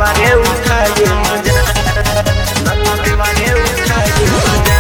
देवारे उठाए मजा नाता देवारे उठाए मजा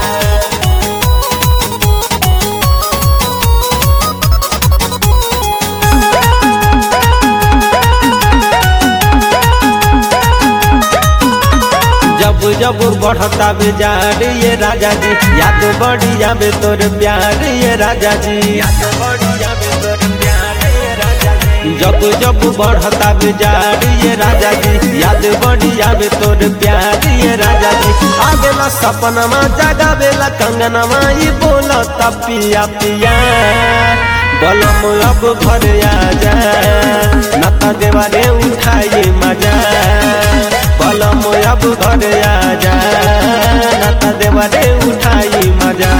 जब जब बढ़ता बेजार ये राजा जी याद बढ़ी जाबे तोर प्यार ये राजा जी याद बढ़ी जाबे तोर प्यार ये राजा जी जब जब बढ़ता बेजार ये राजा जी याद बढ़ी जाबे तोर प्यार ये राजा जी आवेला सपनमा जगावेला कंगनमा ई बोलता पिया पिया बलम अब घर आजा नता देवारे उठाई मजा बलम अब घर आजा नता देवारे उठाई मजा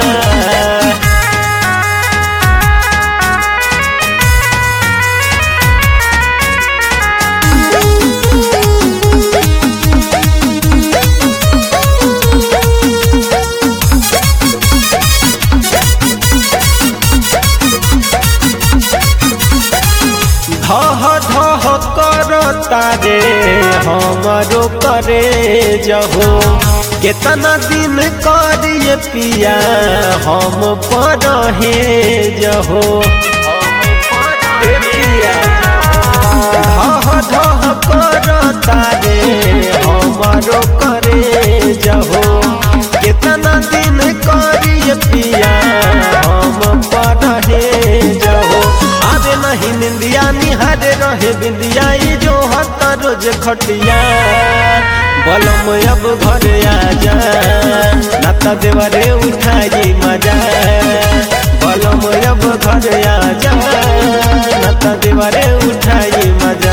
धह धह कर तारे हमरो करे जहो केतना दिन करिए पिया हम पढ़े जहो ए पिया धह धह कर तारे हमरो करे जहो केतना दिन करिए पिया हम पढ़े जहो आवे नहीं निंदिया निहारे रहे बिंदिया ई जो हत रोज खटिया बलम अब घर आजा नाता देवरे उठाई मजा बलम अब घर आजा नाता देवरे उठाई मजा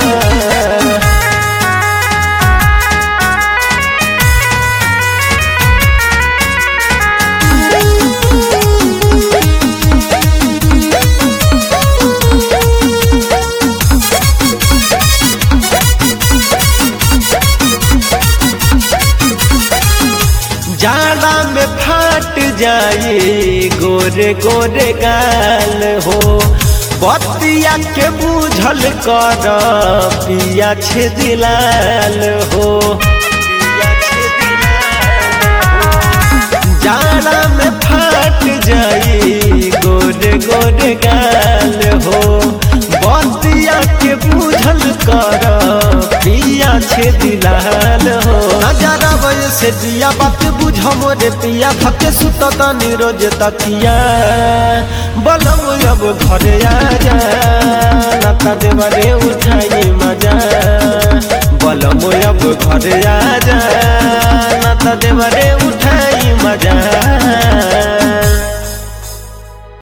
जाड़ा में फाट जाए गोरे गोरे गाल हो बतिया के बूझल कर पिया छे दिलाल हो जाड़ा में फाट जाए गोरे गोरे गाल हो बतिया के बूझल कर पिया छे दिलाल हो नजारा बजे से दिया बात बुझ मोरे पिया फके सुत तनी रोज तकिया बलम अब घरे आजा नाता देवरे उठाई मजा बलम अब घरे आजा नाता देवरे उठाई मजा